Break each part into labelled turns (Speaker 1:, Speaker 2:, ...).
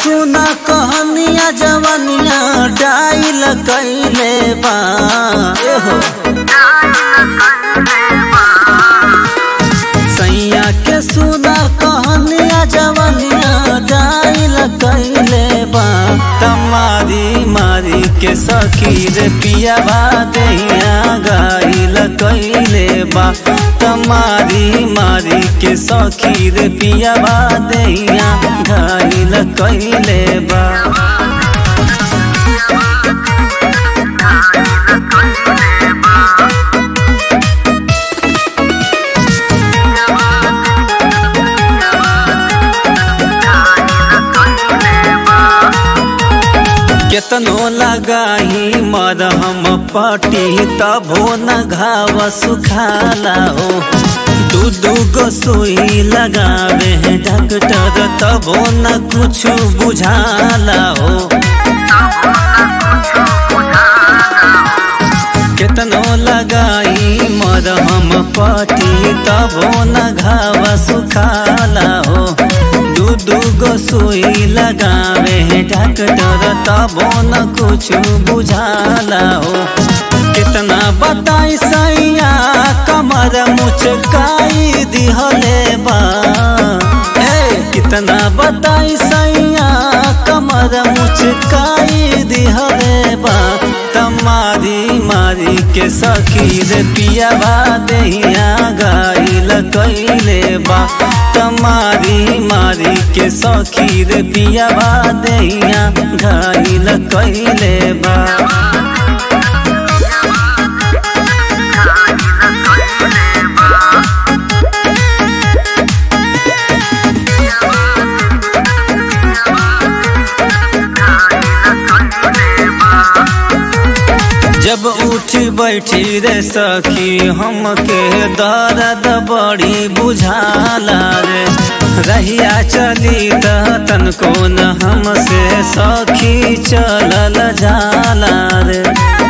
Speaker 1: सुना कहनिया जवनिया डाइल कैले बा एहो सैया के सुना कहनिया जवनिया डाइल कैले बा तमारी मारी के सखी रे पियावा दहिया गाइल कैले बा तमारी मारी के सखी रे पियावा दहिया गाइल कैले बा केतनो लगाही मरहम पटी तभो न घाव सुखाला हो दू दू गो सुई लगावे हैं डॉक्टर तभो न कुछ बुझाला हो केतनो लगाई मरहम पटी तभो न घाव सुखाला हो दू दू गो सुई लगावे हैं डॉक्टर तबो न कुछ बुझाला हो कितना बताई सैया कमर मुचकाई दिहले बा ए कितना बताई सैया कमर मुचकाई दिहले बा तमारी मारी के सखी रे पियावा दहिया गाइल कैले बा तमारी मारी के सखी रे पियावा दहिया गाइल कैले बा जब उठी बैठी रे सखी हमके दर्द बड़ी बुझाला रे रहिया चली त तनको न हमसे सखी चलल जाला रे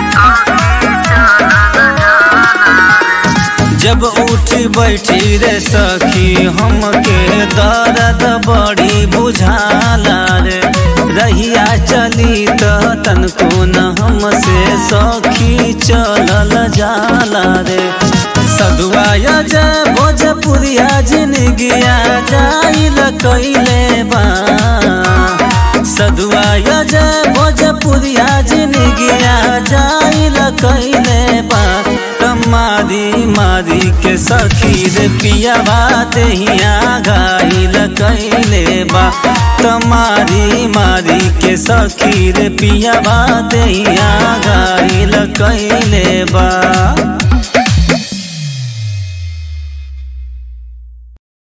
Speaker 1: जब उठी बैठी रे सखी हमके दर्द बड़ी बुझाला रे रहिया चली त तनको न हमसे सखी चलल जाला रे सदुआ जय भोजपुरिया जिनगिया जाइल कैले बा सदुआ जय भोजपुरिया जिनगिया जाइल कैले बा तमारी मारी के सखी रे पियावा दहिया गाइल कैले बा तमारी मारी के सखी रे पियावा दहिया गाइल कैले बा